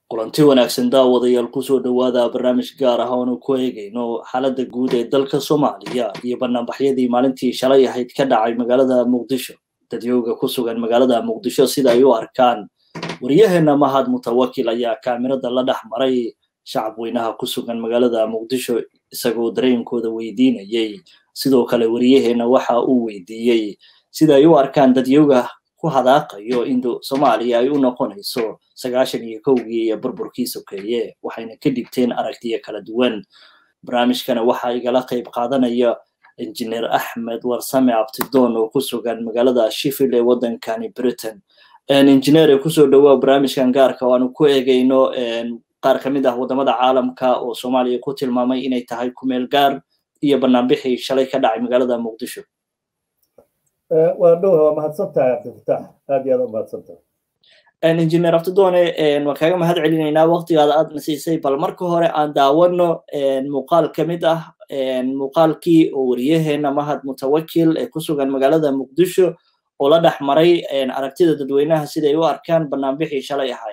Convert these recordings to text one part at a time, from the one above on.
kulanti wanaagsan daawadayaal kusoo dhowaada barnaamij gaar ah oonu ku eegayno xaaladda guud ee dalka soomaaliya iyo banaanbaxyadii maalintii shalay ahayd ka dhacay magaalada muqdisho dadyooga ku sugan magaalada muqdisho sida ay u arkaan waryaheena mahad mutawakil ayaa kaamirada la dhex maray shacab weynaha ku sugan magaalada muqdisho isagoo dareenkooda weydiinayay sidoo kale waryaheena waxa uu weydiiyey sida ay u arkaan dadyooga ku hadaaqayo in soomaaliya ay u noqonayso sagaashan iyo kowgii iyo burburkii sokeeye waxayna ka dhigteen aragtiyo kala duwan barnaamijkana waxaa igala qayb qaadanaya injineer axmed warsame abtidoon oo ku sugan magaalada shifil ee waddankani britain injineer kusoo dhowaa barnaamijkan gaarka oo aanu ku eegayno qaar ka mid ah waddamada caalamka oo soomaaliya ku tilmaamay inay tahay kumeel gaar iyo banaanbixii shalay ka dhacay magaalada muqdisho waa dhowha waa mahadsantahay cabdifatax aad iyo aad u mahadsantahay injineer abtidoone waan kaaga mahad celinaynaa waktigaada aadna siisay bal marka hore aan daawano muuqaal ka mid ah muuqaalkii oo wariyaheena mahad mutawakil ee ku sugan magaalada muqdisho oo la dhex maray aragtida dadweynaha siday u arkaan banaanbixii shalay ahay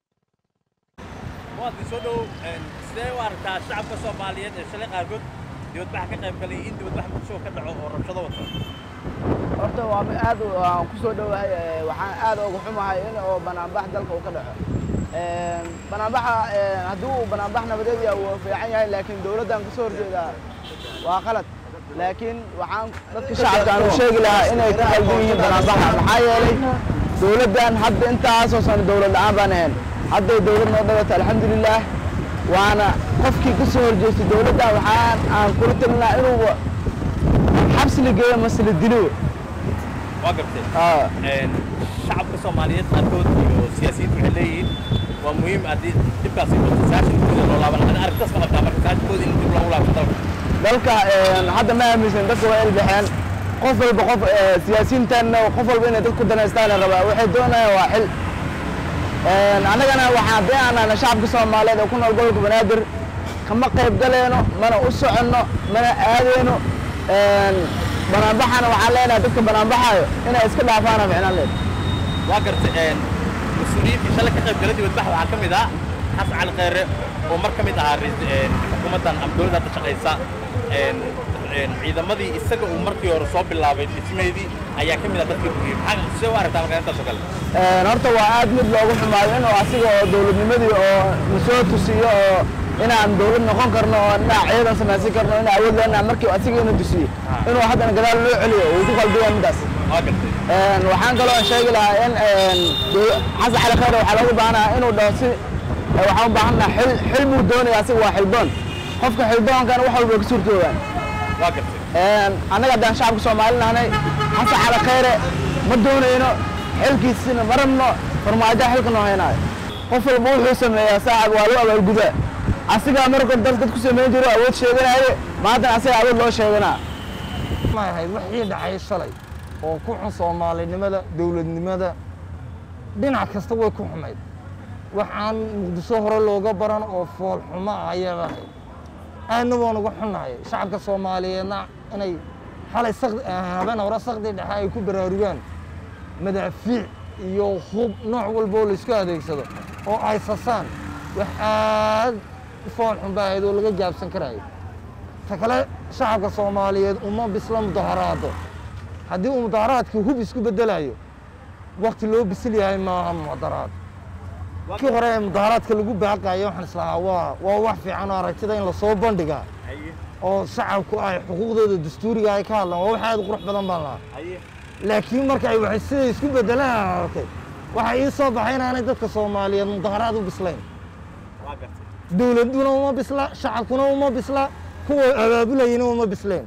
soo dhow sidee u aragtaa shacabka soomaaliyeed ee shalay qaarkood dibadbaxa ka qayb galay in dibadbax muqdisho ka dhaco oo rabshado wato horta waa aad waan ku soo dhowahay waxaan aad uga xumahay in oo banaanbax dalka uu ka dhaco banaanbaxa haddii uu banaanbax nabadeed yahay wuu fiican yahay laakiin dowladdan kasoo horjeedaa waa qalad laakiin waxaan dadka shacabka aan u sheegi lahaa inay ka qaldan yihiin banaanbaxa maxaa yeelay dowladdan hadda intaasoo sano dowlad la'aan baan ahayn hadday dowlad noo dhawata alxamdulilaah waana qofkii ka soo horjeestay dowladdan waxaan aan kula talin lahaa inuu xabsi la geeyo mase la dilo waa gartay shacabka soomaaliyeed qaarkood iyo siyaasiyiintu waxay leeyihiin waa muhiim haddii dhibkaasi wato saashin guda loo laaban lahaa aragtaas ma qabtaa marka saashikooda in dib loogu laabto dalka dalka hadda ma aaminsan dadka waa ilbaxeen qof walba qof siyaasiyiintanna qof walba inay dadku danaystaan rabaa waxay doonayaan waa xil annagana waxaan haddii aanana shacabka soomaaliyeed oo ku nool gobolka banaadir kama qayb galayno mana u soconno mana aadayno banaanbaxana waxaan leenahay dadka banaanbaxaayo inay iska dhaafaana ficnaan leed waa gartay mas-uuliyiintii shalay ka qayb galay dibadbax waxaa ka mid ah xasan cali kheyre oo mar ka mid ahaa xukuumaddan ama dowladda hadda shaqaysa ciidamadii isaga uu markii hore soo bilaabay dhismeedii ayaa ka mid ah dadkii buriyey maxaa sidee u aragtaa markaa intaas oo kale horta waa aad mid loogu xumaayo inuu asiga oo dowladnimadii oo nasoo tusiyo oo inaan dowlad noqon karno oo inaan ciidan samaysan karno inaan awood leenahay markii asiga inuu tusiyo inuu haddana gadaal loo celiyo uu ku qalbiya midaas waxaan kaloo sheegi lahaa in xasan cali khayre waxaa loogu baahanaha inuu dhaho si waxaan u baahannaha xil xil buu doonaya asiga waa xildoon qofka xildoonkana wax walba ka suurtoogaan annaga haddaan shacabka soomaali nahnay xasan cali khayre ma doonayno xilkiisina ma rabno farmaajoha xilka noo haynaayo qof walba wuxuu sameeyaa saacad waa loo abaalgudaa asigaa markood dal dad ku samayn jiro awood sheeganaye maantana asiga awood loo sheeganaa ahayd wixii dhacay shalay oo ku xun soomaalinimada dowladnimada dhinac kasta way ku xumayd waxaan muqdisho hore looga baran oo fool xumo ah ayay ahayd aadna waan uga xunnahay shacabka soomaaliyeedna inay xalay habeen hore sakdi dhexe ay ku baraarugaan madaafiic iyo hub nooc walba oo laysku adeegsado oo ay sasaan wax aad fool xun ba ahayd oo laga gaabsan karayo ta kale shacabka soomaaliyeed uma bisla mudaharaado haddii uu mudaharaadkii hub isku beddelayo wakti loo bisil yahay maaha mudaharaad kii hore ee mudaharaadka lagu baaqayo waxaan islahaa waa waa wax fiican oo aragtida in lasoo bandhigaa oo shacabku ay xuquuqdooda dastuuriga ay ka hadlaan waa wax aad u qurux badan baan lahaa laakiin marka ay waxay siday isku beddelaan arkay waxaa ii soo baxay inaanay dadka soomaaliyeed mudaharaad u bislayn dowladuna uma bisla shacabkuna uma bisla kuwa abaabulayana uma bisleen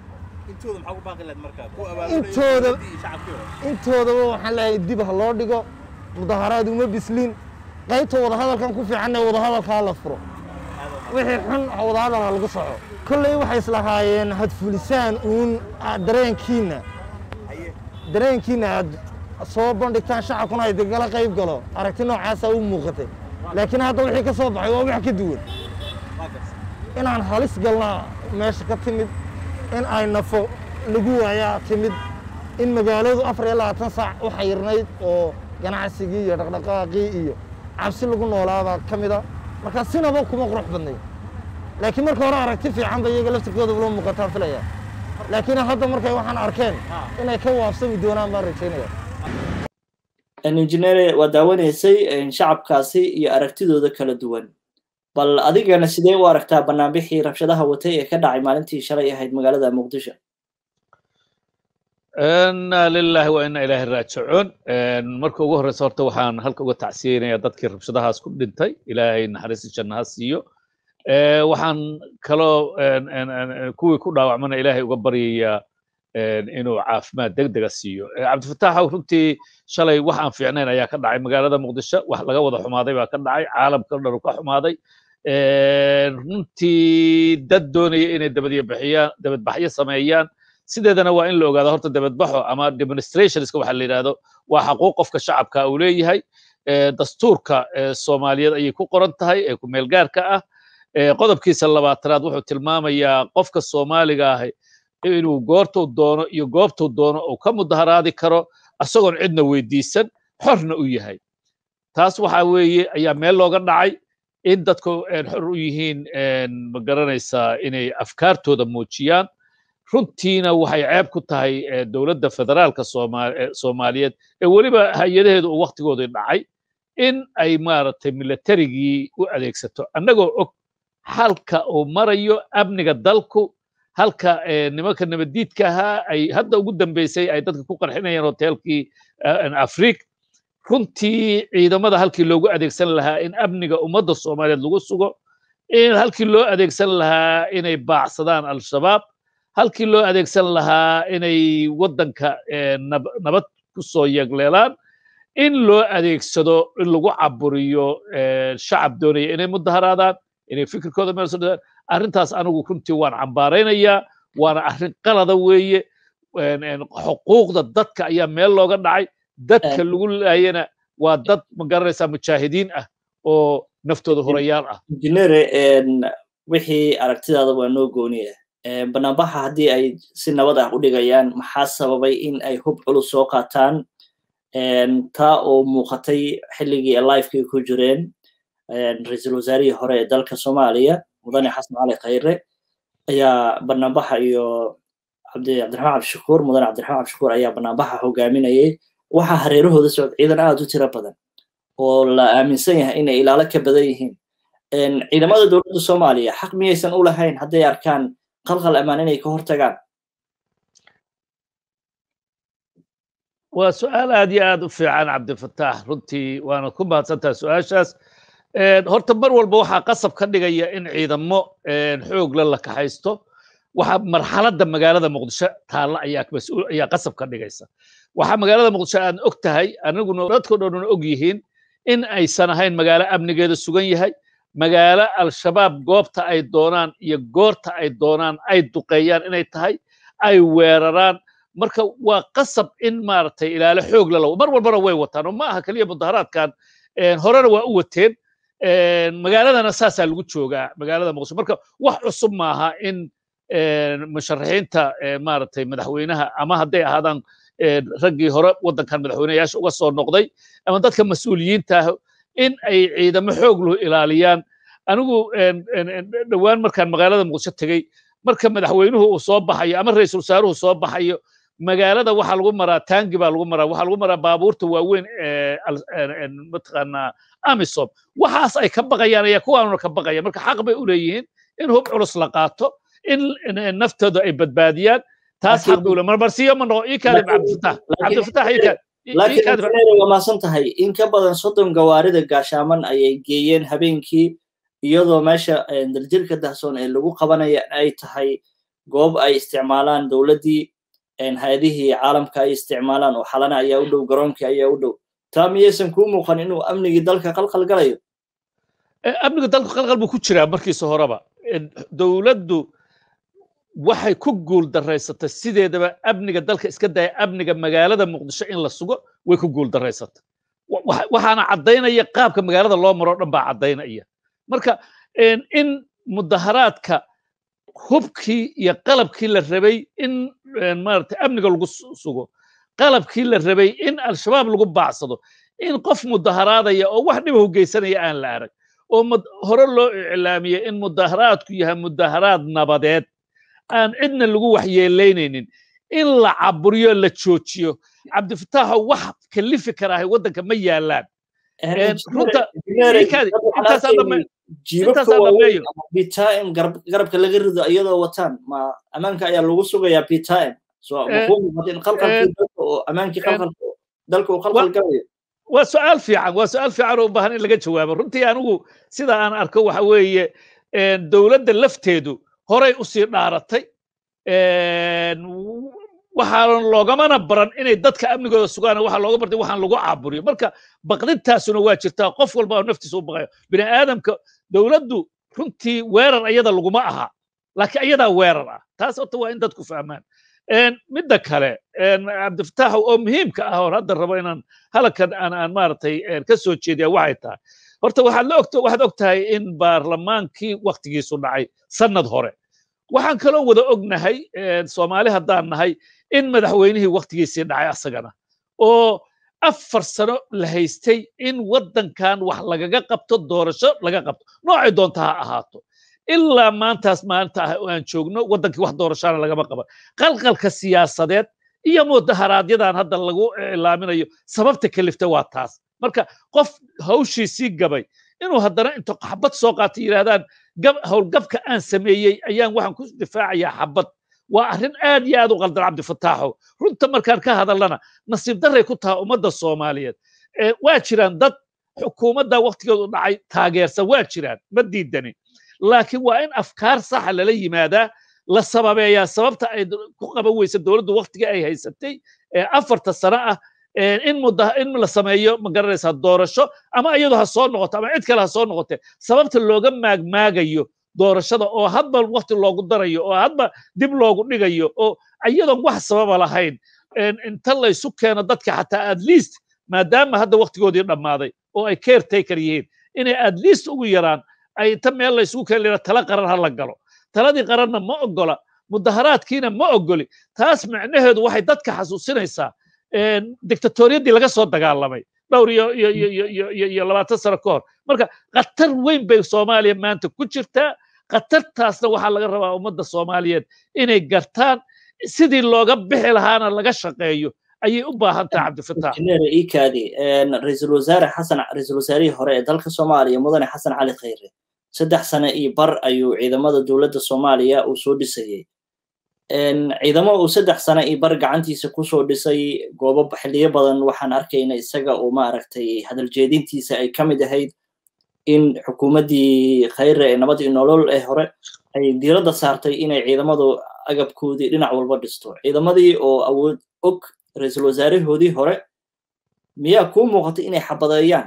intooda intoodaba waxaan leeyahay dib ha loo dhigo mudaharaad uma bislin qaybta wadahadalkan ku fiicanna wadahadalkaa la furo wixii xun wadahadal ha lagu soco kolley waxay islahaayeen hadfulisaan uun dareenkiinna dareenkiinna aad soo bandhigtaan shacabkuna ay degala qayb galo aragti noocaasaa u muuqatay laakiin hadda wixii ka soo baxay waa wax ka duwan inaan halis galnaa meesha ka timid in ay nafo lagu waayaa timid in magaaladu afar iyo labaatan saac u xayirnayd oo ganacsigii iyo dhaqdhaqaaqii iyo cabsi lagu noolaabaa ka mid a marka sinaba kuma qurux badnayn laakiin marka hore aragti fiican ba iyaga laftirkooda ula muuqataa filaya laakiin hadda markay waxaan arkeen inay ka waafsami doonaan baan rajaynaya injineere waa daawanaysay shacabkaasi iyo aragtidooda kala duwan bal adigana sidee u aragtaa banaanbixii rabshadaha watay ee ka dhacay maalintii shalay ahayd magaalada muqdisho inna lillahi wa inna ilaahi raajicuun marka ugu horreysa horta waxaan halka uga tacsiyeynayaa dadkii rabshadahaas ku dhintay ilaahay naxariista jannaha siiyo waxaan kaloo kuwii ku dhaawacmana ilaahay uga baryayaa inuu caafimaad degdega siiyo cabdifataaxow runtii shalay wax aan fiicnayn ayaa ka dhacay magaalada muqdisho wax laga wada xumaaday baa ka dhacay caalamka dhan ka xumaaday runtii dad doonaya inay dabadbixiyaan dabadbaxyo sameeyaan sideedana waa in la ogaado horta dabadbaxo ama demonstrationska waxa la yidhahdo waa xaquuq qofka shacabka uu leeyahay dastuurka soomaaliyeed ayay ku qoran tahay ee ku meelgaarka ah qodobkiisa labaatanaad wuxuu tilmaamayaa qofka soomaaliga ah inuu goortuu doono iyo goobtuu doono uu ka mudaharaadi karo isagoon cidna weydiisan xorna u yahay taas waxa weeye ayaa meel looga dhacay in dadku xor u yihiin ma garanaysaa inay afkaartooda muujiyaan runtiina waxay ceeb ku tahay dowladda federaalka soomaaliyeed ee weliba hay-adaheedu uu waktigoodii dhacay in ay maaragtay militarigii u adeegsato annagoo og halka uu marayo amniga dalku halka nimanka nabaddiidka ahaa ay hadda ugu dambeysay ay dadka ku qarxinayaan hoteelkii afriik runtii ciidamada halkii loogu adeegsan lahaa in amniga ummadda soomaaliyeed lagu sugo in halkii loo adeegsan lahaa inay baacsadaan al-shabaab halkii loo adeegsan lahaa inay waddanka nabad ku soo yegleelaan in loo adeegsado in lagu caburiyo shacab doonaya inay mudaharaadaan inay fikirkooda meel soo arrintaas anigu runtii waan cambaaraynayaa waana arrin qalada weeye xuquuqda dadka ayaa meel looga dhacay dadka lagu laayana waa dad ma garanaysaa mujaahidiin ah oo naftooda hurayaal ah injineere wixii aragtidaada waa noo gooniya banaanbaxa haddii ay si nabad ah u dhigayaan maxaa sababay in ay hub culus soo qaataan taa oo muuqatay xilligii lifekii ku jireen ra-iisul wasaarihii hore ee dalka soomaaliya mudane xasan cali khayre ayaa banaanbaxa iyo cabdiraxmaan cabdishakuur mudane cabdiraxmaan cabdishakuur ayaa banaanbaxa hogaaminayay waxaa hareerahooda socod ciidan aad u tiro badan oo la aaminsan yahay inay ilaalo ka badan yihiin ciidamada dowladda soomaaliya xaq miyaysan u lahayn hadday arkaan qalqal ammaan inay ka hortagaan waa su-aal aad iyo aad u fiican cabdifataax runtii waana ku mahadsantaha su-aashaas horta mar walba waxaa qasab ka dhigaya in ciidamo xoogla la kaxaysto waxaa marxaladda magaalada muqdisho taalla ayaa mas-uul ayaa qasab ka dhigaysa waxaa magaalada muqdisho aan og tahay aniguna dadko dhanuna og yihiin in aysan ahayn magaalo amnigeeda sugan yahay magaalo al-shabaab goobta ay doonaan iyo goorta ay doonaan ay duqeeyaan inay tahay ay weeraraan marka waa qasab in maaragtay ilaalo xoog la lawo mar walbana way wataan oo ma aha keliya mudaharaadkan horena waa u wateen magaaladana saasaa lagu joogaa magaalada muqdisho marka wax cusub maaha in musharaxiinta maaragtay madaxweynaha ama hadday ahaadaan raggii hore waddankan madaxweyneyaasha uga soo noqday ama dadka mas-uuliyiinta ah in ay ciidamo xoog lahu ilaaliyaan anigu dhowaan markaan magaalada muqdisho tegey marka madaxweynuhu uu soo baxayo ama ra-iisul wasaaruhu soo baxayo magaalada waxaa lagu maraa taangi baa lagu maraa waxaa lagu maraa baabuurta waaweyn mataqaanaa amisom waxaas ay ka baqayaan ayaa kuwaanuna ka baqaya marka xaq bay u leeyihiin in hub culus la qaato in naftooda ay badbaadiyaan taas xaq bay u leeyihin marmarsiyo ma noqo ii kaadib cabdifatax cabdifatax ii kaad laakiin waa maasan tahay in ka badan soddon gawaarida gaashaaman ayay geeyeen habeenkii iyadoo meesha daljirka dahsoon ee lagu qabanaya ay tahay goob ay isticmaalaan dowladdii hay-adihii caalamka ay isticmaalaan oo xalana ayaa u dhow garoonkii ayaa u dhow taa miyaysan kuu muuqan inuu amnigii dalka qalqal galayo amniga dalka qalqal buu ku jiraa markiisa horeba dowladdu waxay ku guul daraysatay sideedaba amniga dalka iska daya amniga magaalada muqdisho in la sugo way ku guul daraysatay waxaana caddaynaya qaabka magaalada loo maro dhan baa caddaynaya marka in mudaharaadka hubkii iyo qalabkii la rabay in maaragtay amniga lagu sugo qalabkii la rabay in al-shabaab lagu baacsado in qof mudaharaadaya oo wax dhiba hogeysanaya aan la arag oo hore loo iclaamiyey in mudaharaadku yahay mudaharaad nabadeed aan cidna lagu waxyeelaynaynin in la caburiyo la joojiyo cabdifataxo wax kalifi karaahay waddanka ma yaalaan runta intaasaan dhameeyo btm garabka laga rido iyadoo wataan ma ammaanka ayaa lagu sugayaa btm in qalqalkii dalka oo ammaankii qalqalka dalka uu qalqal galayo waa su'aal fiican waa su'aal fiican oo u baahan in laga jawaabo runtii anigu sida aan arko waxa weeye dowladda lafteedu horay usii dhaaratay waxaan loogamana baran inay dadka amnigooda sugaan waxaa looga bartay waxaan lagu caaburiyo marka baqdintaasuna waa jirtaa qof walba oo naftiisa u baqayo bini aadamka dowladdu runtii weerar ayada laguma aha laakiin ayadaa weerar ah taas horta waa in dadku fahmaan midda kale cabdifatax oo muhiimka ah oon hadda rabo inaan halkan aan aan maaragtay ka soo jeediya waxay tahay horta waxaad la ogto waxaad og tahay in baarlamaankii waktigiisu dhacay sannad hore waxaan kaloo wada ognahay soomaali haddaan nahay in madaxweynihii waktigiisii dhacay asagana oo afar sano la haystay in waddankan wax lagaga qabto doorasho laga qabto noocay doonta ha ahaato ilaa maantaas maalinta ah oo aan joogno waddankii wax doorashaana lagama qaban qalqalka siyaasadeed iyo mudaharaadyadaan hadda lagu iclaaminayo sababta kalifta waa taas marka qof hawshiisii gabay inuu haddana inta xabad soo qaatay yidhahdaan howlgabka aan sameeyey ayaan waxaan ku difaacayaa xabad waa arrin aad iyo aad u qaldan cabdifataaxo runta markaan ka hadallana nasiib darray ku tahay ummadda soomaaliyeed waa jiraan dad xukuumadda waktigeedu dhacay taageersan waa jiraan ma diidani laakiin waa in afkaar saxa lala yimaadaa la sababeeyaa sababta ay ku qaban weysa dowladdu waktiga ay haysatay afarta sano ah in mudda in la sameeyo ma garanaysaa doorasho ama iyadu ha soo noqoto ama cid kale ha soo noqote sababta looga maagmaagayo doorashada oo hadba wakti loogu darayo oo hadba dib loogu dhigayo oo iyadoon wax sababa lahayn inta laysu keeno dadka xataa at least maadaama hadda waktigoodii dhammaaday oo ay caretaker yihiin inay at least ugu yaraan ay inta meel laysugu keeni lera tala qaran ha la galo taladii qaranna ma ogola mudaharaadkiina ma ogoli taas macnaheedu waxay dadka xasuusinaysaa dictatoriyadii laga soo dagaalamay dhowr iyo iyo iyo iyo iyo iyo labaatan sano ka hor marka khatar weyn bay soomaaliya maanta ku jirtaa khatartaasna waxaa laga rabaa ummadda soomaaliyeed inay gartaan sidii looga bixi lahaana laga shaqeeyo ayay u baahan tahay cabdifatax ikaadi ra-iisul wasaare xasan ra-iisul wasaarihii hore ee dalka soomaaliya mudane xasan cali khayre saddex sano iyo bar ayuu ciidamada dowladda soomaaliya uu soo dhisayey ciidamo uu saddex sano iyo bar gacantiisa kusoo dhisay goobo xilliyo badan waxaan arkayna isaga uu maaragtay hadal jeedintiisa ay ka mid ahayd in xukuumaddii khayre ee nabad iyo nolol ee hore ay diiradda saartay inay ciidamadu agabkoodii dhinac walba dhisto ciidamadii oo awood og ra-iisul wasaarahoodii hore miyaa kuu muuqatay inay xabadeeyaan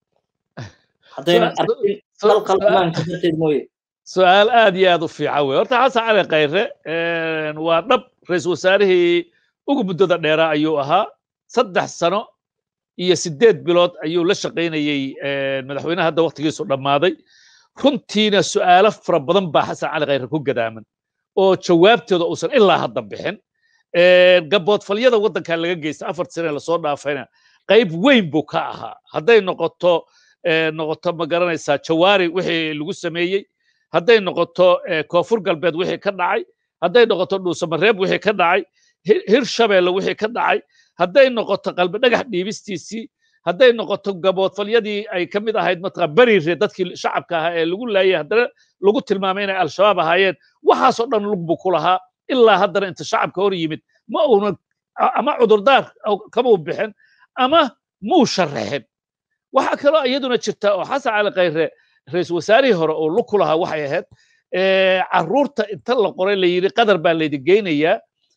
haddaynan arkin qalqal amaanka darteed mooye su-aal aad iyo aad u fiican wey horta xasan cali khayre waa dhab ra-iisul wasaarihii ugu muddada dheeraa ayuu ahaa saddex sano iyo siddeed bilood ayuu la shaqaynayey madaxweynaha hadda waktigiisu dhammaaday runtiina su'aalo fara badan baa xasan cali khayre ku gadaaman oo jawaabtooda uusan ilaa hadda bixin gaboodfalyada waddanka laga geysta afar sane lasoo dhaafayna qayb weyn buu ka ahaa hadday noqoto noqoto ma garanaysaa jawaari wixii lagu sameeyey hadday noqoto koonfur galbeed wixii ka dhacay hadday noqoto dhuusamareeb wixii ka dhacay hirshabeelle wixii ka dhacay hadday noqoto qalbi dhagax dhiibistiisii hadday noqoto gaboodfalyadii ay ka mid ahayd mataqaa beriire dadkii shacabka ahaa ee lagu laayay haddana lagu tilmaamay inay al-shabaab ahaayeen waxaasoo dhan lug buu ku lahaa ilaa haddana inta shacabka hor yimid ma uuna ama cudurdaar kamuu bixin ama muu sharaxin waxaa kaloo iyaduna jirta oo xasan cali khayre ra-iisul wasaarihii hore oo lug ku lahaa waxay ahayd carruurta inta la qoray la yidhi qadar baa laydin geynayaa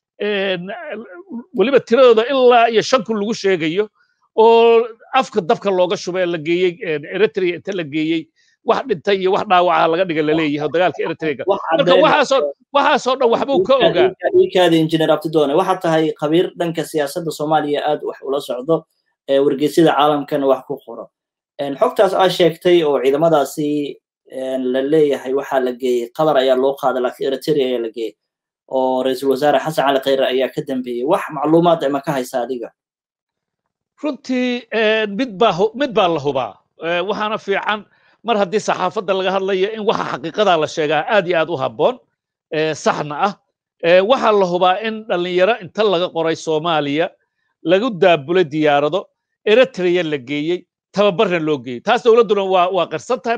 weliba tiradooda ilaa iyo shan kun lagu sheegayo oo afka dabka looga shubay la geeyey eritrea inta la geeyey wax dhintay iyo wax dhaawaca laga dhiga laleeyahay oo dagaalka eritrea marka waxaasoo waxaasoo dhan waxbuu ka ogaa ikaada injineer abtidoone waxaa tahay khabiir dhanka siyaasadda soomaaliya aad wax ula socdo wargeysyada caalamkana wax ku qoro xogtaas aa sheegtay oo ciidamadaasi la leeyahay waxaa la geeyey qatar ayaa loo qaaday laakiin eritrea ayaa la geeyey oo ra-iisul wasaare xasan cali khayre ayaa ka dambeeyey wax macluumaad ma ka haysa adiga runtii mid baa mid baa la hubaa waxaana fiican mar haddii saxaafadda laga hadlayo in waxa xaqiiqadaa la sheegaa aad iyo aad u habboon saxna ah waxaa la hubaa in dhallinyaro inta laga qoray soomaaliya lagu daabulay diyaarado eritrea la geeyey tababarna loo geeyey taas dowladduna waa waa qirsan tahay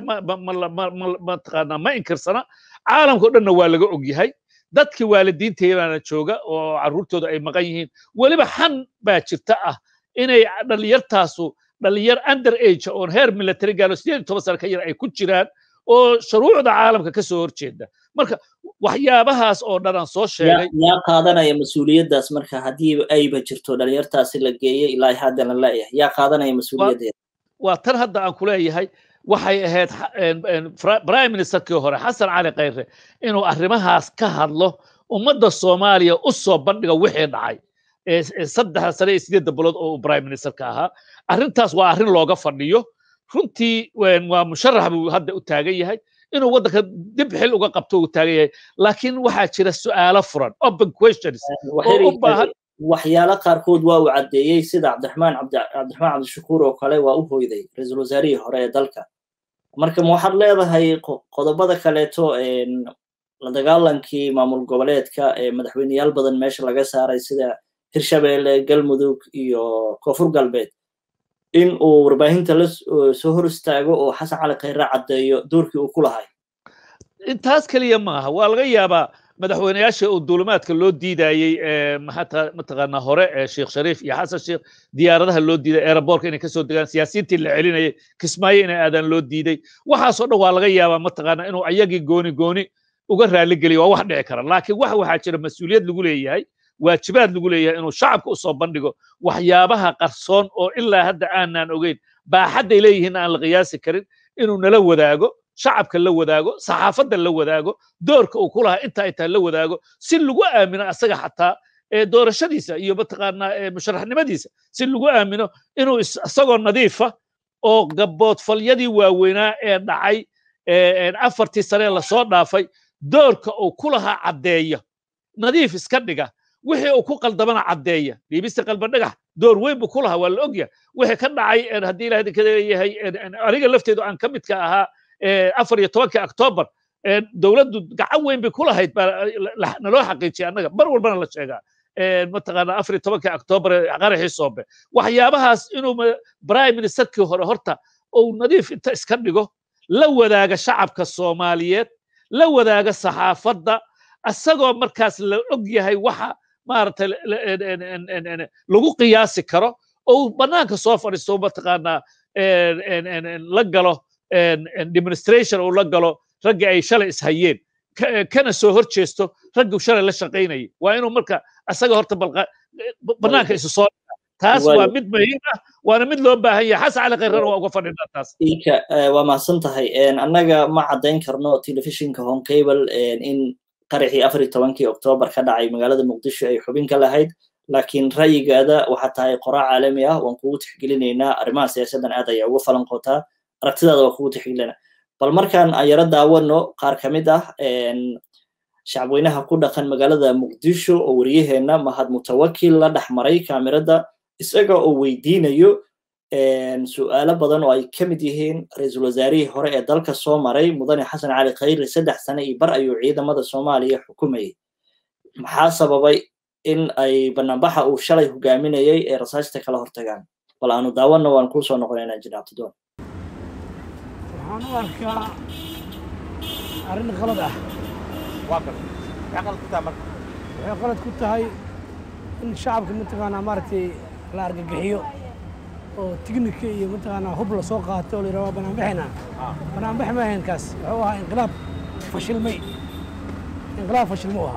mataqaanaa ma inkirsana caalamka o dhanna waa laga og yahay dadkii waalidiinteedaana jooga oo carruurtooda ay maqan yihiin weliba xan baa jirta ah inay dhallinyartaasu dhallinyar under age oon heer military gaalo sideed iyo toban sano ka yar ay ku jiraan oo shuruucda caalamka ka soo horjeeda marka waxyaabahaas oo dhan aan soo sheegay yaa qaadanaya mas-uuliyaddaas marka haddii ayba jirto dhalinyartaasi la geeyey ilaa haddana leeyahay yaa qaadanaya mas-uuliyaddeeda waa tan hadda aan ku leeyahay waxay ahayd prime ministerkii hore xasan cali khayre inuu arrimahaas ka hadlo ummadda soomaaliya u soo bandhiga wixii dhacay saddexda sane iyo sideedda bilood oo uu prime ministerka ahaa arrintaas waa arrin looga fadhiyo runtii waa musharax buu hadda u taagan yahay inuu waddanka dib xil uga qabto uu taagan yahay laakiin waxaa jira su'aalo furan open questions oo u baahan waxyaalo qaarkood waa uu caddeeyey sida cabdiraxmaan cabdiraxmaan cabdishakuur oo kale waa u hoyday ra-iisul wasaarihii hore ee dalka marka ma waxaad leedahay qodobada kaleeto la dagaalankii maamul goboleedka ee madaxweyneyaal badan meesha laga saaray sida hirshabeelle galmudug iyo koonfur galbeed in uu warbaahinta la soo hor istaago oo xasan cali khayre caddeeyo doorkii uu ku lahay intaas keliya maaha waa laga yaabaa madaxweyneyaasha uu duulimaadka loo diidayey mataqaanaa hore ee sheekh shariif iyo xasan sheekh diyaaradaha loo diiday aeroboortka inay kasoo degaan siyaasiyiintii la celinayay kismaayo inay aadaan loo diiday waxaasoo dhan waa laga yaabaa mataqaanaa inuu ayagii gooni gooni uga raali geliyo waa wax dhici kara laakiin wax waxaa jira mas-uuliyad lagu leeyahay waajibaad lagu leeyahay inuu shacabka u soo bandhigo waxyaabaha qarsoon oo ilaa hadda aanaan ogeyn baaxadday leeyihiin aan la qiyaasi karin inuu nala wadaago shacabka la wadaago saxaafadda la wadaago doorka uu ku lahaa inta ay tahay la wadaago si lagu aamino asaga xataa doorashadiisa iyo mataqaanaa musharaxnimadiisa si lagu aamino inuu isagoo nadiifa oo gaboodfalyadii waaweynaa ee dhacay afartii sane lasoo dhaafay doorka uu ku lahaa caddeeya nadiif iska dhiga wixii uu ku qaldamana caddeeya dhiibista qalbadhagax door weyn buu ku lahaa waa la ogyahay wixii ka dhacay haddii ilaah idinka leeyahay aniga lafteedu aan ka midka ahaa afar iyo tobankii octoobar dowladdu gacan weyn bay ku lahayd baa naloo xaqiijiyay annaga mar walbana la sheegaa mataqaanaa afar iyo tobankii octoobar qaraxii soobe waxyaabahaas inuu prime ministerkii hore horta uu nadiif inta iska dhigo la wadaaga shacabka soomaaliyeed la wadaaga saxaafadda asagoo markaas la og yahay waxa maaragtay lagu qiyaasi karo oo bannaanka soo fadhiisto mataqaanaa la galo demonstration uu la galo raggii ay shalay ishayeen kana soo hor jeesto raggii shalay la shaqaynayay waa inuu marka asaga horta bannaanka isu soo taas waa mid muhiim ah waana mid loo baahan yahay xasan cali khayrana waa uga fadhinaa taas ika waa mahadsan tahay annaga ma caddayn karno telefishinka home cable in qaraxii afar iyo tobankii oktoobar ka dhacay magaalada muqdisho ay xubin ka lahayd laakiin ra'yigaada waxaa tahay qoraa caalami ah waan kugu tixgelinaynaa arrimaha siyaasaddan aad ayaa uga falan qotaa aragtidaada waa kugu tixgelinaa bal markaan aan yaro daawano qaar ka mid ah shacabweynaha ku dhaqan magaalada muqdisho oo wariyaheenna mahad mutawakil la dhex maray kaamirada isaga oo weydiinayo su'aalo badan oo ay ka mid yihiin ra-iisul wasaarihii hore ee dalka soo maray mudane xasan cali khayre saddex sane iyo bar ayuu ciidamada soomaaliya xukumayay maxaa sababay in ay banaanbaxa uu shalay hogaaminayay ee rasaasta kala hortagaan bal aanu daawanna waan kuu soo noqonaynaa jinaabtidoon waxaan u arkaa arrin qalad ah waxay qalad ku tahay in shacabka mataqaanaa maaragtay la argagixiyo oo tignika iyo mataqaanaa hub la soo qaato oo la yidhaha waa banaanbaxayna banaanbax ma ahayn kaas wuxuu ahaa inqilaab fashilmay inqilaab fashilmo u ahaa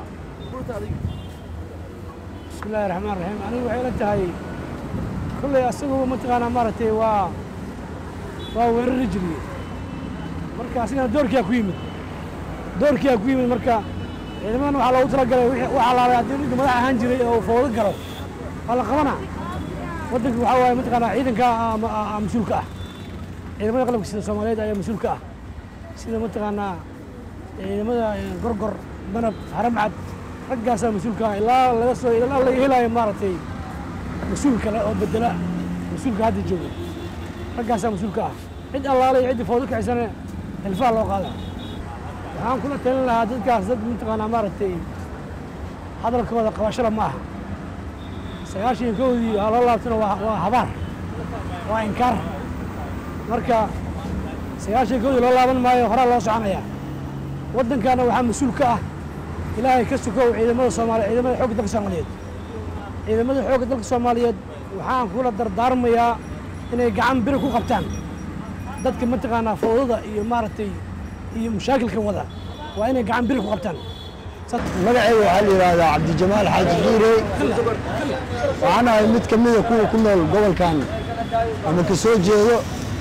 bismi illaahi raxmaan raxiim anigu waxay la tahay kolley asaguba mataqaanaa maaragtay waa waa weerari jiriye marka asigana doorkiyaa ku yimid doorkiyaa ku yimid marka ciidamadan waxaa loogu talagalay waxaa laalay haddii ninka madax ahaan jiray oo foodo galo waa la qabanaa waddanka waxaa waaye mataqaanaa ciidanka mas-uulka ah ciidamada qalabka sida soomaaliyeed ayaa mas-uulka ah sida mataqaanaa ciidamada gorgor danab haramcad raggaasaa mas-uulka ah ilaa laga soo ilaa laga helaayo maaragtay mas-uul kale oo bedela mas-uulka hadda jooga raggaasaa mas-uulka ah cid allaale iyo ciddii foodo kacisana hilfaha loo qaadaa waxaan kula talin lahaa dadkaas dad mataqaanaa maaragtay hadalkooda qabashada ma aha sagaashan iyo kowdii waa loo laabtana waa waa habaar waa inkaar marka sagaashan iyo kowdii loo laaban maayo horaa loo soconaya waddankaana waxaa mas-uul ka ah ilaahay ka sukow ciidamada soomaaliya ciidamada xoogga dalka soomaaliyeed ciidamada xoogga dalka soomaaliyeed waxaan kula dardaarmayaa inay gacan biri ku qabtaan dadka mataqaanaa fowdada iyo maaragtay iyo mashaakilka wada waa inay gacan biri ku qabtaan magacayga waxaa la yidhaahdaa cabdijamaal xaaji xiire waxaan ahay mid ka mida kuwa ku nool gobolkan ama ka soo jeedo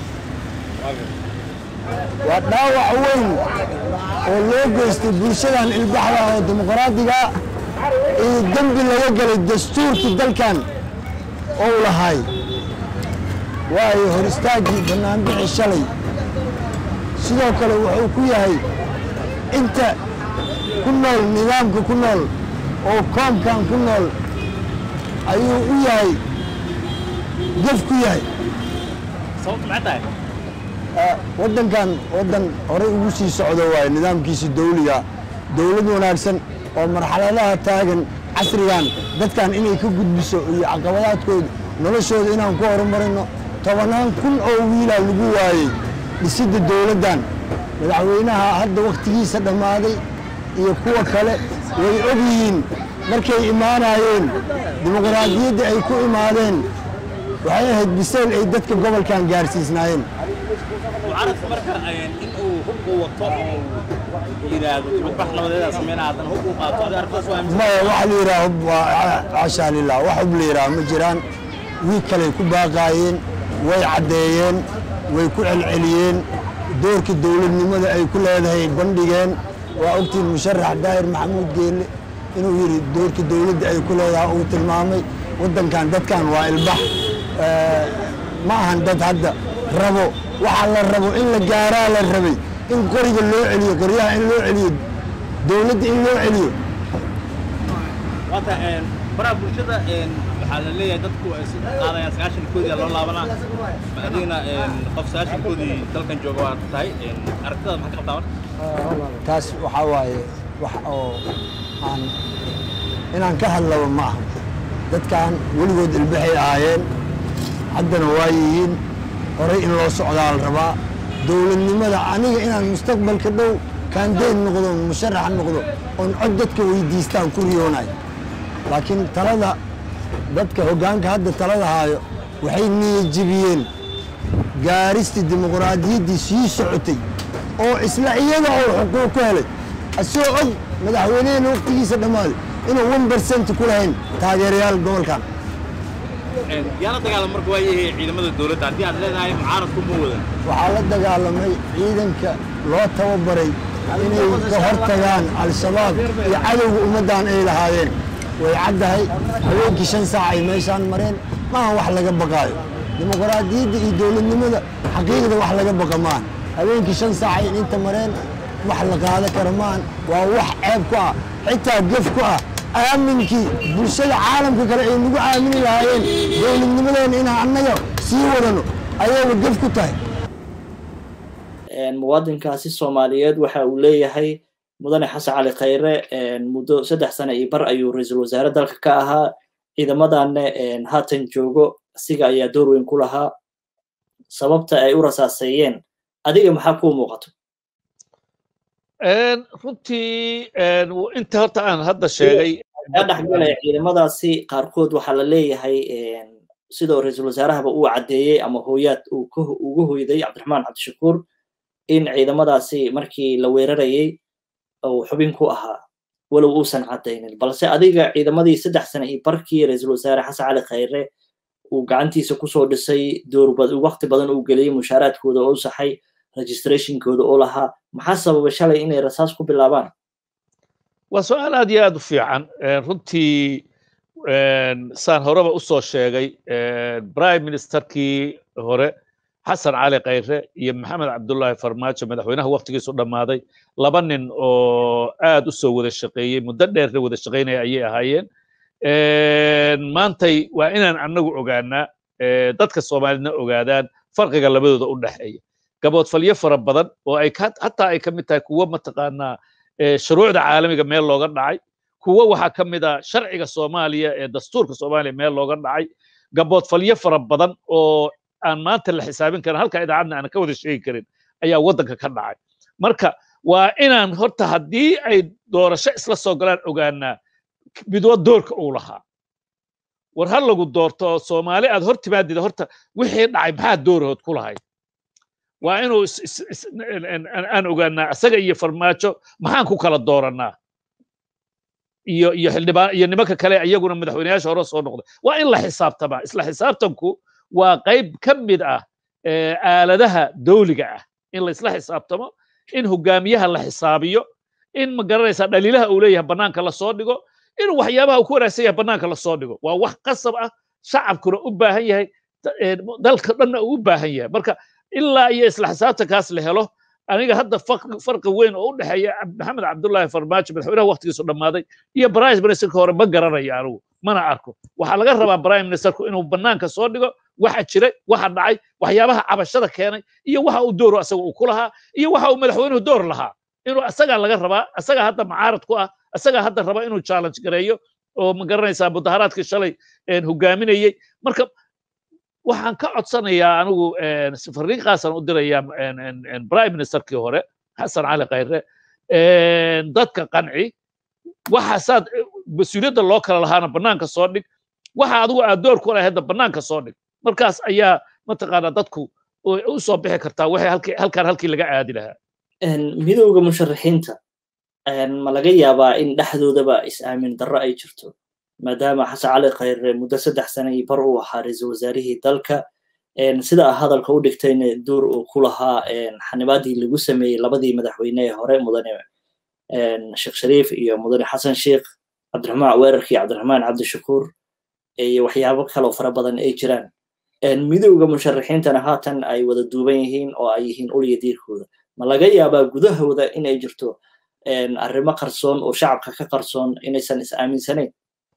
waa dhaawac weyn oo loo geystay bulshadan ilbaxda oo dimuqraadiga iyo dembi laga gelay dastuurkii dalkan ou lahay waayo hor istaaggii bannaanbixi shalay sidoo kale wuxuu ku yahay inta ku nool nidaamka ku nool oo koomkan ku nool ayuu u yahay gef ku yahay sababtu maxay tahay waddankan waddan horey ugu sii socdo waaye nidaamkiisa dawliga dawlad wanaagsan oo marxaladaha taagan casrigan dadkan inay ka gudbiso iyo caqabadaadkooda noloshooda inaan ku horumarino tobannaan kun oo wiilaa lagu waayey dhisidda dawladdan madaxweynaha hadda wakhtigiisa dhammaaday iyo kuwa kale way og yihiin markay imaanayeen dimuqraadiyadda ay ku imaadeen waxay ahayd bisayl ay dadka gobolkan gaarsiisnaayeen mucaaradka marka in uu hubku wato oo yidhaahdo dibadbax nabadeeda sameynaa haddana hub uu qaato adi arrintaas waa aaminsan maya waxa la yidhaha hub waa cashaa lilah wax hub la yidhaha ma jiraan wiig kaley ku baaqaayeen way caddeeyeen way ku celceliyeen doorka dawladnimada ay ku leedahay bandhigeen waa ogtiin musharax daahir maxamuud geelle inuu yidhi doorka dawladda ay ku leedahay uu tilmaamay waddankan dadkan waa ilbax ma ahan dad hadda rabo waxaa la rabo in la gaaraa la rabay in qoriga loo celiyo qoryaha in loo celiyo dawladda in loo celiyo waata baraha bulshada waxaa la leeyahay dadku ay si qaadayaan sagaashan koodii loo laabanaa ma adigna qof sagaashan koodii dalkan jooga waa tahay aragtida maxaa ka qabtaa marka taas waxaa waaye wax oo aan inaan ka hadlaba ma aha dadkan weligood ilbaxay ahaayeen haddana waa yihiin horay in loo socdaa la rabaa dawladnimada aniga inaan mustaqbalka dhow kaandeyn noqdo musharax noqdo oon cod dadka weydiistaan ku riyoonayo laakiin talada dadka hoggaanka hadda talada haayo waxay niyajibiyeen gaaristii dimuqraadiyaddii sii socotay oo isla iyada oo xuquuq ku helay asagoo og madaxweynehena waqtigiisa dhammaaday inuu one percent ku lahayn taageerayaal gobolkan yaala dagaalam marka waa yahay ciidamada dowladda haddii aad leedahay mucaaradku ma wadan waxaa la dagaalamay ciidanka loo tababaray inay ka hor tagaan al-shabaab iyo cadowga ummaddan ay lahaayeen way caddahay haweenkii shan saac ay meeshaan mareen maaha wax laga baqaayo dimuqraadiyadda iyo dowladnimada xaqiiqda wax laga baqa maahan haweenkii shan saac ay inta mareen wax la qaado kara maahan waa wax ceeb ku ah xitaa gef ku ah aaminkii bulshada caalamka kale ay nagu aamini lahaayeen dowladnimadeena inaan annaga sii wadano ayayba gef ku tahay muwaadinkaasi soomaaliyeed waxa uu leeyahay mudane xasan cali khayre muddo saddex sane iyo bar ayuu ra-iisul wasaare dalka ka ahaa ciidamadanna haatan joogo asiga ayaa door weyn ku lahaa sababta ay u rasaaseeyeen adiga maxaa kuu muuqato runtii inta horta aan hadda sheegay kaa dhexgalaya ciidamadaasi qaarkood waxaa la leeyahay sidoo ra-iisul wasaarahaba uu caddeeyey ama hooyaad uu uga hoyday cabdiraxmaan cabdishakuur in ciidamadaasi markii la weerarayey uu xubin ku ahaa walow uusan caddaynin balse adiga ciidamadii saddex sane iyo barkii ra-iisul wasaare xasan cali khayre uu gacantiisa kusoo dhisay door waqti badan uu geliyey mushaaraadkooda oo u saxay registrationkooda oo lahaa maxaa sababa shalay inay rasaas ku bilaabaan waa su-aal aad iyo aad u fiican runtii saan horeba u soo sheegay prime ministerkii hore xasan cali khayre iyo maxamed cabdullaahi farmaajo madaxweynaha waktigiisu dhammaaday laba nin oo aad u soo wada shaqeeyey muddo dheerna wada shaqaynaya ayay ahaayeen maantay waa inaan annagu ogaanaa dadka soomaalidna ogaadaan farqiga labadooda u dhexeeya gaboodfalyo fara badan oo ay hataa ay ka mid tahay kuwo mataqaanaa shuruucda caalamiga meel looga dhacay kuwo waxaa ka mid ah sharciga soomaaliya ee dastuurka soomaaliya meel looga dhacay gaboodfalyo fara badan oo aan maanta la xisaabin karin halka idaacadna aan ka wada sheegi karin ayaa waddanka ka dhacay marka waa inaan horta haddii ay doorasho isla soo galaan ogaanaa midwa doorka uu lahaa war ha lagu doorto soomaali aad hor timaadida horta wixii dhacay maxaa doorahood ku lahayd waa inuu aan ogaanaa isaga iyo farmaajo maxaan ku kala doorannaa iyo iyo xildhibaan iyo nimanka kale iyaguna madaxweyneyaasha hore soo noqday waa in la xisaabtamaa isla xisaabtanku waa qayb ka mid ah aaladaha dawliga ah in la isla xisaabtamo in hogaamiyaha la xisaabiyo in ma garanaysaa dhaliilaha uu leeyahay bannaanka lasoo dhigo in waxyaabaha uu ku wanaagsan yahay bannaanka lasoo dhigo waa wax qasab ah shacabkuna u baahan yahay dalka dhanna uu u baahan yahay marka ilaa iyo isla xisaabtankaas la helo aniga hadda farqi weyn oo u dhexeeya maxamed cabdullaahi farmaajo madaxweynaha waktigiisu dhammaaday iyo prime ministerka hore ma garanayo anigu mana arko waxaa laga rabaa prime ministerku inuu bannaanka soo dhigo waxa jiray waxa dhacay waxyaabaha cabashada keenay iyo waxa uu dooro asaga uu ku lahaa iyo waxa uu madaxweynuhu door lahaa inuu asagaa laga rabaa asagaa hadda mucaarad ku ah asagaa hadda raba inuu challenge gareeyo oo ma garanaysaa mudaharaadkii shalay hogaaminayey marka waxaan ka codsanayaa anigu fariinqaasan u dirayaa prime ministerkii hore xasan cali khayre dadka qanci waxaasaad mas-uuliyadda loo kala lahaana bannaanka soo dhig waxa adigu aad door ku lahaydna bannaanka soo dhig markaas ayaa mataqaanaa dadku u soo bixi kartaa waxay halkaan halkii laga aadi lahaa midowda musharaxiinta ma laga yaabaa in dhexdoodaba is-aamin darro ay jirto maadaama xasan cali khayre muddo saddex sane iyo bar uu ahaa ra-iisul wasaarihii dalka sida a hadalka u dhigtayna duur uu ku lahaa xanibaadii lagu sameeyey labadii madaxweyne ee hore mudane sheekh shariif iyo mudane xasan sheikh cabdiraxmaan weerarkii cabdiraxmaan cabdishakuur iyo waxyaabo kaloo fara badan ay jiraan midowda musharaxiintana haatan ay wada duuban yihiin oo ay yihiin ulya diirkooda ma laga yaabaa gudahooda inay jirto arrimo qarsoon oo shacabka ka qarsoon inaysan is-aaminsanayn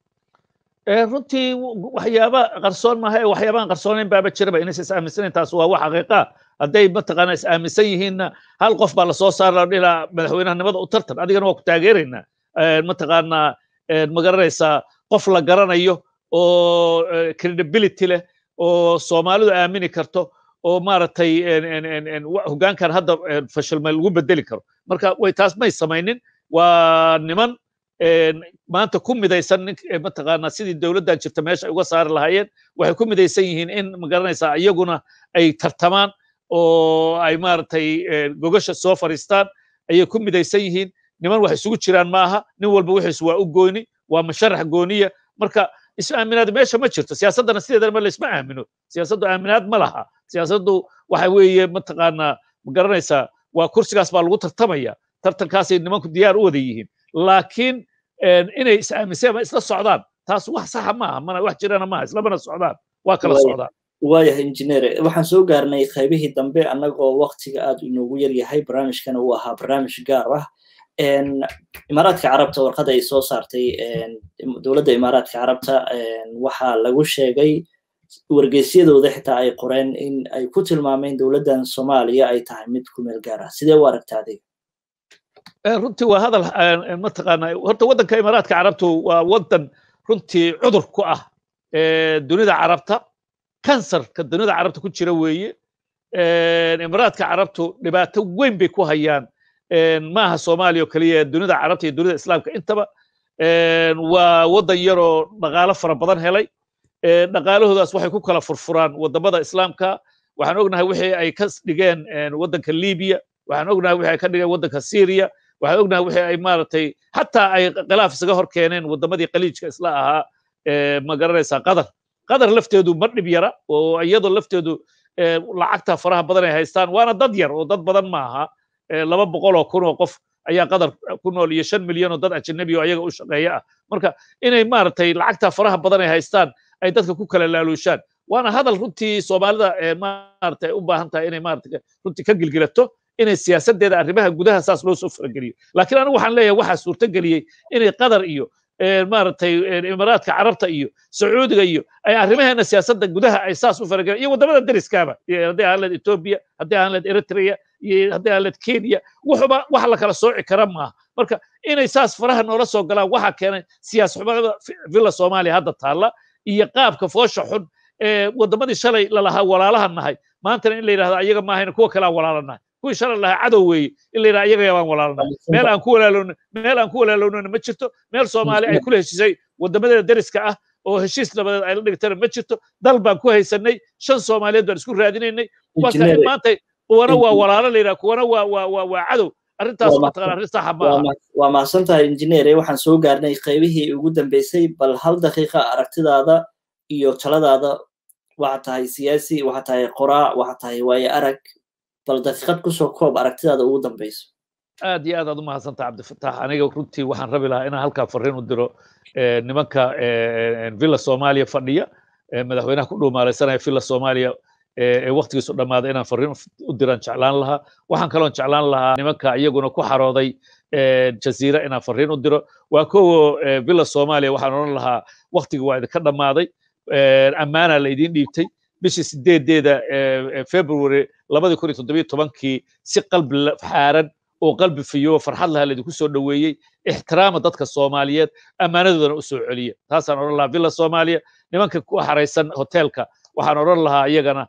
runtii waxyaaba qarsoon maaha ee waxyaabaan qarsoonayn baaba jiraba inaysan is-aaminsanayn taas waa wax xaqiiqa hadday mataqaana is-aaminsan yihiinna hal qof baa lasoo saara dhilaa madaxweynahanimada u tartan adigana waa ku taageeraynaa mataqaanaa ma garanaysaa qof la garanayo oo credibility leh oo soomaalidu aamini karto oo maaragtay hoggaankan hadda fashilmay lagu bedeli karo marka way taas may samaynin waa niman maanta ku midaysan mataqaanaa sidii dowladdan jirta meesha ay uga saari lahaayeen waxay ku midaysan yihiin in magaranaysaa iyaguna ay tartamaan oo ay maaragtay gogasha soo fadhiistaan ayay ku midaysan yihiin niman wax isugu jiraan maaha nin walba wixiis waa u gooni waa musharax gooniya marka isu aaminaad meesha ma jirto siyaasaddana sideedana ma laysma aamino siyaasaddu aaminaad ma laha siyaasaddu waxa weeye mataqaanaa ma garanaysaa waa kursigaas baa lagu tartamaya tartankaasay nimanku diyaar u wada yihiin laakiin inay is aaminseen ma isla socdaan taas wax saxa maaha mana wax jirana maaha islamana socdaan waa kala socdaan waayahay injineer waxaan soo gaarnay qaybihii dambe annagoo waktiga aad inoogu yar yahay barnaamijkana uu ahaa barnaamij gaar ah imaaraadka carabta warqada ay soo saartay dowladda imaaraadka carabta waxaa lagu sheegay wargeysyadooda xitaa ay qoreen in ay ku tilmaameen dowladdan soomaaliya ay tahay mid ku meel gaar ah sidee u aragta adiga runtii waa hadal mataqaanaa horta waddanka imaaraadka carabtu waa waddan runtii cudur ku ah dunida carabta kansarka dunida carabta ku jira weeye imaaraadka carabtu dhibaato weyn bay ku hayaan maaha soomaaliya oo keliya dunida carabta iyo dunida islaamka intaba waa waddan yaroo dhaqaalo fara badan helay dhaqaalahoodaas waxay ku kala furfuraan waddamada islaamka waxaan ognahay wixii ay ka dhigeen waddanka libiya waxaan ognahay wixii ay ka dhigeen waddanka syria waxaan ognahay wixii ay maaragtay xataa ay khilaaf isaga hor keeneen waddamadii khaliijka isla ahaa ma garanaysaa qatar qatar lafteedu ma dhib yara oo iyadoo lafteedu lacagta faraha badan ay haystaan waana dad yar oo dad badan maaha laba boqol oo kun oo qof ayaa qatar ku nool iyo shan milyan oo dad ajanabi oo ayaga u shaqeeya ah marka inay maaragtay lacagta faraha badan ay haystaan ay dadka ku kala laaluushaan waana hadal runtii soomaalida maaragtay u baahan tahay inay maaragtay runtii ka gilgilato inay siyaasadeeda arrimaha gudaha saas loo soo farageliyo laakiin anigu waxaan leeyahay waxaa suurtageliyey inay qatar iyo maaragtay imaaraadka carabta iyo sacuudiga iyo ay arrimaheena siyaasadda gudaha ay saas u faragelaan iyo waddamada deriskaaba haddii aan leed etoobiya haddii aan leed eritrea iyo haddii aan leed kenya wuxuba wax la kala sooci kara maaha marka inay saas faraha noola soo galaan waxaa keenay siyaas xumada villa soomaaliya hadda taalla iyo qaabka foosha xun waddamadii shalay lalahaa walaalaha nahay maantana in la yidhahdo ayaga maahayna kuwa kale aan walaala nahay kuwii shalay lahaa cadow weeye in la yidhahdo ayaga baan walaalnahay meel aan ku walaalowna meel aan ku walaalownana ma jirto meel soomaali ay kula heshiisay waddamadeeda deriska ah oo heshiis nabadeed ay la dhigtana ma jirto dal baan ku haysanay shan soomaaliyeed baan isku raadinaynay marka in maanta kuwana waa walaalo la yidhaha kuwana waa waa waa waa cadow arrintaas mataqaan arrin saxa ma aha waa mahadsan tahay injineere waxaan soo gaarnay qaybihii ugu dambeysay bal hal daqiiqa aragtidaada iyo taladaada waxaa tahay siyaasi waxaa tahay qoraa waxaa tahay waaye arag bal daqiiqad kusoo koob aragtidaada ugu dambeyso aad iyo aad aad u mahadsantaha cabdifatax aniga runtii waxaan rabi lahaa inaan halkaa fariin u diro nimanka villa soomaaliya fadhiya madaxweynaha ku dhuumaalaysanaya villa soomaaliya ee waktigiisu dhammaaday inaan fariin u diraan jeclaan lahaa waxaan kaloon jeclaan lahaa nimanka iyaguna ku xarooday jaziira inaan fariin u diro waa kowo villa soomaaliya waxaan odhan lahaa waktigii waa idinka dhammaaday ammaana la idiin dhiibtay bishii sideedeeda february labadii kun iyo toddobiyo tobankii si qalbi xaaran oo qalbi fiyo farxad laha laydinku soo dhoweeyey ixtiraama dadka soomaaliyeed ammaanadoodana u soo celiya taasaan odhan lahaa villa soomaaliya nimanka ku xaraysan hoteelka waxaan odhan lahaa iyagana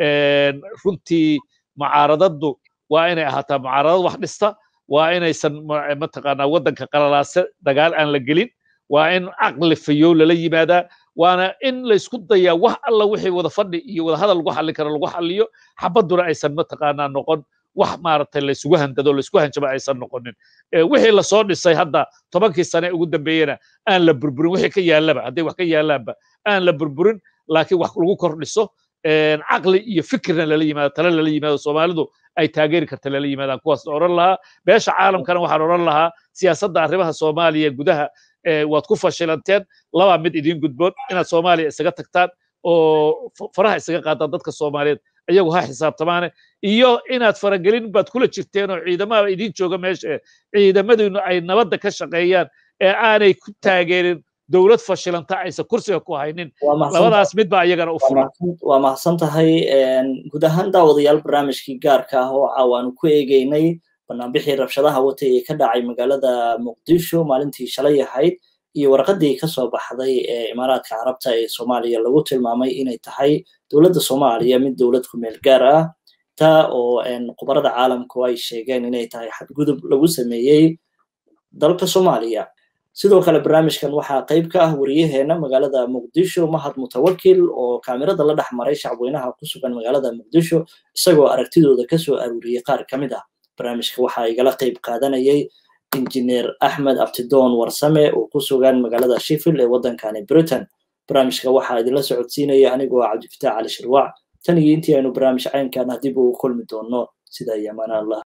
runtii mucaaradaddu waa inay ahaataa mucaaradad wax dhista waa inaysan mataqaanaa waddanka qalalaase dagaal aan la gelin waa in caqli fayow lala yimaadaa waana in laysku dayaa wax alla wixii wada fadhi iyo wada hadal lagu xallin karo lagu xalliyo xabadduna aysan mataqaanaa noqon wax maaragtay laysugu handado laysku hanjaba aysan noqonin wixii lasoo dhisay hadda tobankii sane ugu dambeeyena aan la burburin wixii ka yaallaba hadday wax ka yaallaanba aan la burburin laakiin wax lagu kordhiso caqli iyo fikirna lala yimaado tale lala yimaado soomaalidu ay taageeri karta lala yimaadaan kuwaas odhan lahaa beesha caalamkana waxaan odhan lahaa siyaasadda arrimaha soomaaliya gudaha waad ku fashilanteen labaa mid idiin gudboon inaad soomaaliya isaga tagtaan oo faraha isaga qaadaan dadka soomaaliyeed iyagu ha xisaabtamaane iyo inaad faragelin baad kula jirteen oo ciidamada idiin jooga meesha ciidamadiinu ay nabadda ka shaqeeyaan ee aanay ku taageerin dowlad fashilanta aysan kursiga ku haynin labadaas mid baa iyagana u furan waa mahadsan tahay guud ahaan daawadayaal barnaamijkii gaarka ah oo caawaanu ku eegeynay banaanbixii rabshadaha watay ee ka dhacay magaalada muqdisho maalintii shalay ahayd iyo warqadii kasoo baxday ee imaaraadka carabta ee soomaaliya lagu tilmaamay inay tahay dowladda soomaaliya mid dowlad ku meel gaar ah taa oo khubarada caalamku ay sheegeen inay tahay xadgudub lagu sameeyey dalka soomaaliya sidoo kale barnaamijkan waxaa qayb ka ah wariyaheena magaalada muqdisho mahad mutawakil oo kaamirada la dhex maray shacweynaha ku sugan magaalada muqdisho isagoo aragtidooda kasoo aruuriyey qaar ka mid ah barnaamijka waxaa igala qayb qaadanayay injineer axmed abtidoon warsame oo ku sugan magaalada sheffield ee waddankani britain barnaamijka waxaa idinla socodsiinaya anigoo cabdifitaax cali shirwac tan iyo intii aynu barnaamij caynkan ah dib ugu kulmi doono sida iyo amaan allah